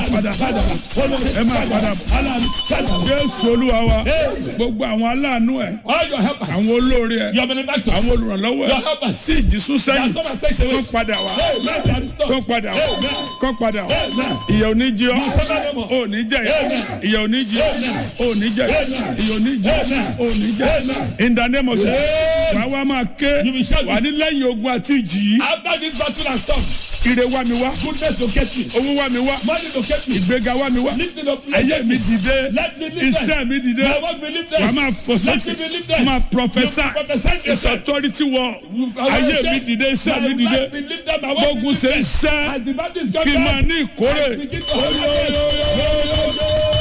padà ẹ máa padà jésù olúwa wa gbogbo àwọn aláàánú ẹ All your helpers, àwọn olóore ẹ your benefactors, àwọn olùrànlọ́wọ́ your ẹ helpers, sí ìjísún sẹ́yìn That someone takes away. tó padà wá Hey, man, they are restored. tó padà wá Amen. kó padà wá Amen. ìyà ò ní jí ọ suffer no more. ò ní jẹ Amen. ìyà ò ní jí ọ ò ní jẹ Amen. ìyà ò ní jí ọ Amen. ò ní jẹ Amen. in the name of Jesus wàá wá máa ké You will shout wà ní lẹ́yìn ogun àti ìjì yìí After this battle and storm, ire wá mi wá goodness to get me, owó wá mi wá money to get me, ìgbéga wá mi wá lifting up ayé mi dìde Let me lift them. iṣẹ́ mi dìde My work be lifted. wàá máa fò Let sókè me be lifted. máa You prophesy prophesy it's yourself. authority word ayé mi dìde iṣẹ́ mi My dìde life be lifted. My work be gbógun ṣe ń lifted. ṣẹ́ As the battle is kí n going máa down, ní ìkórè I begin to have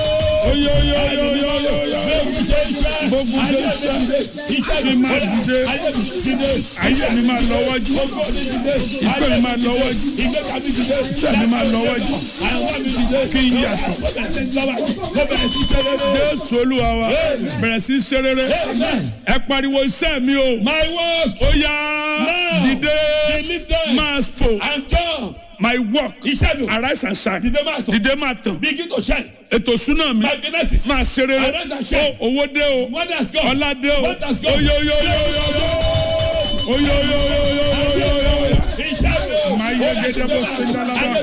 gbógun ṣe ń ṣẹ́ kí n máa dìde ayé mi máa lọ wájú ìpè mi máa lọ wájú iṣẹ́ mi máa lọ wájú kí n yàtọ̀ jésù olúwa wa bẹ̀rẹ̀ sí í ṣe rere ẹ pariwo iṣẹ́ mi o My work ó yá Now, dìde be lifted máa fò and jump. my work Iṣẹ́ mi o. arise and shine Dìde máa tọ̀. dìde máa tàn Begin to shine. ètò súná mi My finances. máa ṣe rere Arise and shine. ó owó dé o Money has gone. ọlá dé o What has gone? oyoyoyoyoyo oyoyoyoyoyo máa yẹ gẹ́gẹ́ bó ṣe ń dálábà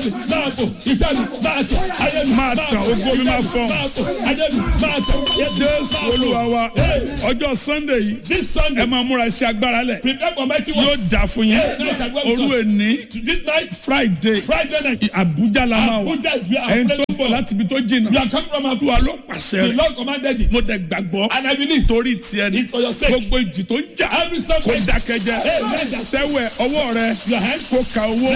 máa tàn ògo mi máa fọ́n jésù olúwa wa ọjọ́ sunday yìí This ẹ Sunday, máa múra sí agbára lẹ̀ prepare for mighty yóò works. dà fún yín òru èní This night, friday Friday night, abuja la máa wà Abuja is where I'm ẹni tó praying ń bọ̀ for. láti ibi tó jìnnà You are coming from Abuja. olúwa ló pàṣẹ The rẹ̀ Lord commanded it. mo dẹ̀ gbàgbọ́ And I believe torí tiẹ̀ ni it's for your sake. gbogbo ìjì tó ń jà Every step kó you dákẹ́jẹ́ tẹ́wẹ̀ ọwọ́ rẹ your hand, kó ka owó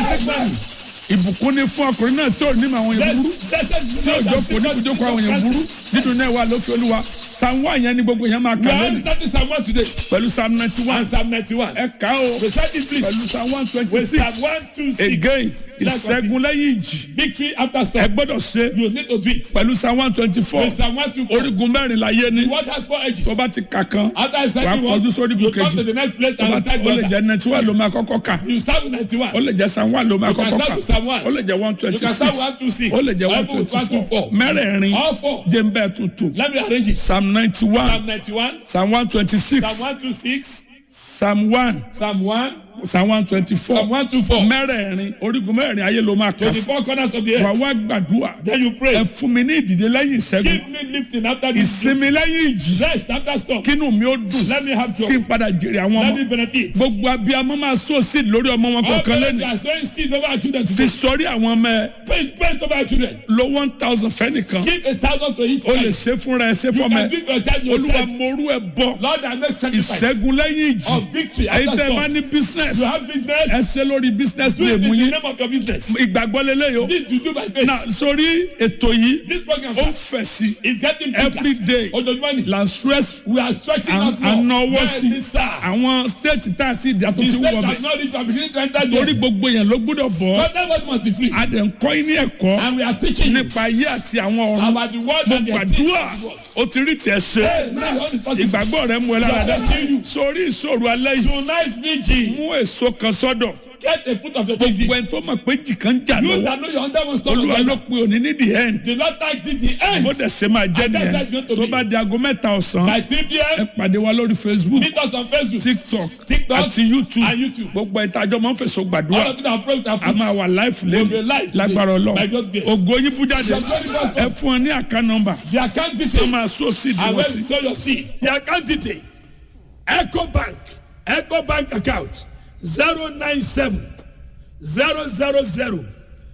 ìbùkún ní fún ọkùnrin náà tí ò ní àwọn èèyàn burú tí ò jókòó ní ìjókòó àwọn èèyàn burú nínú náà wà lókè olúwa psalm one yẹn ni gbogbo yẹn máa We kà are lónìí starting Psalm 1 today. pẹ̀lú psalm ninety one And Psalm 91. ẹ kà ó Recite it please. pẹ̀lú psalm one twenty With six Psalm 1, 2, 6. again ìṣẹ́gun lẹ́yìn ìjì Victory after ẹ storm. gbọ́dọ̀ ṣe You need to do it. pẹ̀lú psalm one twenty four With Psalm 1, 2, 4. orígun mẹ́rin láyé ní What has four edges? tó bá ti kà kan After I start wàá you kọjú one, sórí you igun come to kejì the next place tó bá and ti start ó lè the jẹ́ ninety one ló máa kọ́kọ́ kà You start with 91. ó lè jẹ́ psalm one ló máa You can kọ́kọ́ start kà with Psalm 1. ó lè jẹ́ one You twenty can start six with 1, 2, 6. ó lè jẹ́ one Bible with twenty 1, 2, four 4. mẹ́rẹ̀ẹ̀rin All four. jẹ́ ń bẹ́ẹ̀ tuntun Let me arrange it. psalm ninety one Psalm 91, psalm one twenty six Psalm 1, 2, 6, psalm one Psalm 1, psalm one twenty four Psalm 1, 2, 4. mẹ́rẹ̀ẹ̀rin orígun mẹ́rẹ̀ẹ̀rin ayé ló máa To kà the sí four corners of the wà earth. wá gbàdúrà Then you ẹ pray. fún mi ní ìdìde lẹ́yìn ìṣẹ́gun Give me lifting after this. ìsinmi lẹ́yìn ìjì Rest after storm. kínú mi ó dùn Let me have kí joy. n padà jèrè àwọn Let ọmọ me benefit. gbogbo abiyamọ máa sọ sí lórí ọmọ wọn All kọ̀ọ̀kan parents lẹ́nu are sowing seed over our children fi today. sọrí àwọn ọmọ ẹ Pray, pray over our children. lo one thousand fẹ́nìkan Give a thousand to each o lè child. ṣe fúnra ẹ ṣe You fọmọ can ẹ give your child olúwa yourself. morú ẹ bọ Lord, I make sacrifice. ìṣẹ́gun lẹ́yìn ìjì Of victory ẹ̀yin after tẹ́ ẹ bá storm. ní business You have business. ẹ ṣe lórí business Do it name in the yín name of your business. ìgbàgbọ́ lélẹ́yìí o This you do by faith. na sórí ètò yìí This program ó ń sir, fẹ̀ sí is getting bigger. every day Ojoojúmọ́ ni. la stress We are stretching out more. ànáwó sí Bẹ́ẹ̀ni sá. àwọn state tá a ti dà tó The ti state wọ̀ has bẹ̀ not reached our beginning to enter torí there. gbogbo yẹn ló gbúdọ̀ bọ̀ But that was must be free. a dẹ̀ ń kọ́ yín ní ẹ̀kọ́ And we are teaching you nípa ayé àti àwọn ọ̀run about the word and the gbàdúrà o ti rí tiẹ̀ ṣe Hey, now what is possible? ìgbàgbọ́ rẹ mú ẹ lára dá Blessed you. sórí ìṣòro alẹ́ yìí Tonight's vigil. mú èso kan sọ́dọ̀ Get a fruit of your gbogbo dignity. ẹni tó mọ̀ pé jì kan jà You lọ́wọ́ that know your under one stone olúwa of ló God. pe òní ní the end The Lord thank thee the end. bó dẹ̀ ṣe máa jẹ́ And that's nìyẹn how it's going to tó be. bá di aago mẹ́ta ọ̀sán By 3 ẹ p.m. pàdé wa lórí facebook Meet us on Facebook. tiktok TikTok àti youtube and YouTube. gbogbo ìtajọ́ máa ń fèsò All gbàdúrà of you that approach our a fruits. máa wà live We'll be lẹ́nu live lágbára today. ọlọ́run By God's grace. ògo yín bú jáde Your glory goes ẹ fún ọ ní àká nọmba The account tó details. máa sọ sí And ìdíwọ́ when sí. you sow your seed. The account detail. Echo Bank. Echo Bank account. 097 000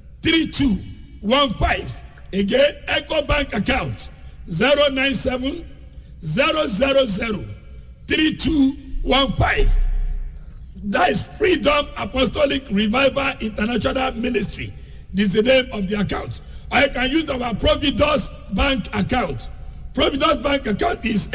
3215. Again, Echo Bank account. 097 000 3215. That is Freedom Apostolic Revival International Ministry. This is the name of the account. Or you can use our Providus Bank account. Providus Bank account is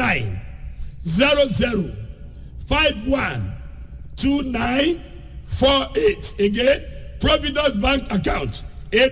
8900512948. Again, Providus Bank account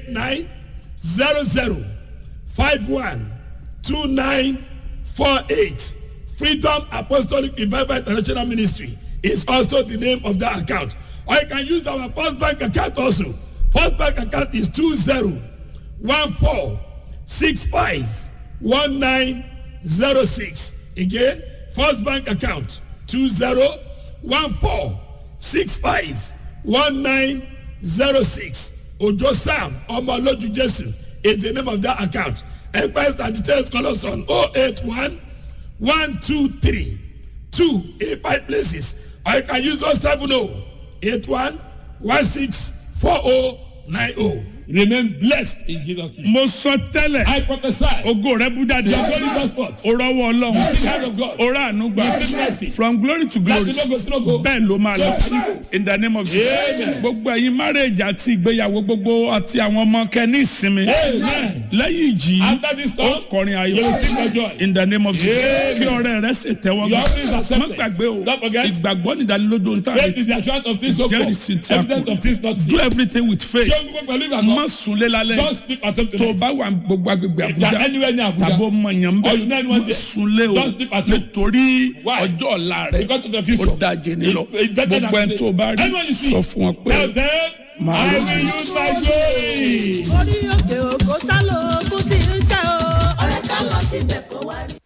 8900512948. Freedom Apostolic Revival International Ministry is also the name of that account. Or you can use our First Bank account also. First Bank account is one four six five one nine zero six again first bank account two zero one four six five one nine zero six ojo sam ọmọlójú jésù is the name of that account express and details call us on oh eight one one two three two eight five places or you can use those seven oh eight one one six four oh nine oh remain blessed in jesus name. mo sọ tẹ́lẹ̀ i prophesy. ogo rẹ bú jáde your glory goes forth. o rọwọ́ ọlọ́run the hand of God. o rà àánú gbà Receive mercy. from glory to glory láti lógo sí lógo. bẹ́ẹ̀ ló máa lọ in the name of jesus Amen. gbogbo ẹ̀yin marriage àti ìgbéyàwó gbogbo àti àwọn ọmọ kẹ́ni ìsinmi Amen. lẹ́yìn ìjì After this ó storm, kọrin ayọ̀ you will sing for joy. in the name of jesus Amen. kí ọrẹ rẹ sì tẹ́wọ́ Your offering is gbà accepted. má gbàgbé o Don't forget. ìgbàgbọ́ nìdánilójú ohun tá a faith is retí the assurance of things hoped jẹ́rìsí tí for a evidence of things not do seen. everything with faith ṣé o gbogbo pẹ̀lú má ìgbàgbọ́. sunlé lálẹ́ don't sleep at home tó o tonight. bá wà gbogbo agbègbè if you are àbújá anywhere near abuja. tàbó mọ̀nyàn Or you know bẹ́ẹ̀ anyone má there. sunlé o Don't sleep at home. nítorí Why? ọjọ́ ọ̀la rẹ̀ because of the ó future. dájé nílọ It's- it's better gbogbo than ẹni tó o bá rí Anyone you see. sọ fún wọn pé tell them Màá i lọ. will use my glory. orí òkè òkò sálò ogún tí ń ṣe o. ọ̀rẹ́ ká lọ síbẹ̀ kó wá rí.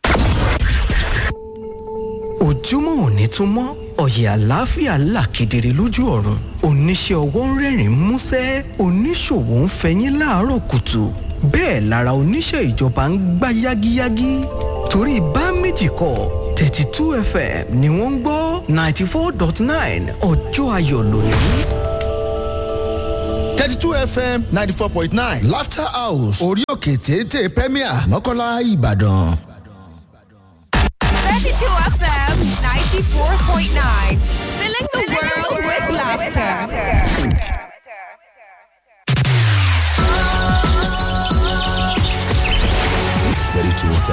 ojúmọ́ òní tún mọ́ ọ̀yẹ̀ àlàáfíà là kedere lójú ọ̀run oníṣẹ́ ọwọ́ ń rẹ́rìn músẹ́ oníṣòwò ń fẹyín láàárọ̀ kùtù bẹ́ẹ̀ lára oníṣẹ́ ìjọba ń gbá yágíyágí torí bá méjì kọ thirty two fm ni wọ́n ń gbọ́ ninety four dot nine ọjọ́ ayọ̀ lónìí. 32 fm 94.9 laughter house orí òkè téńté premier mọ́kànlá ìbàdàn. 32 FM 94.9. Filling the world with laughter. Thirty-two FM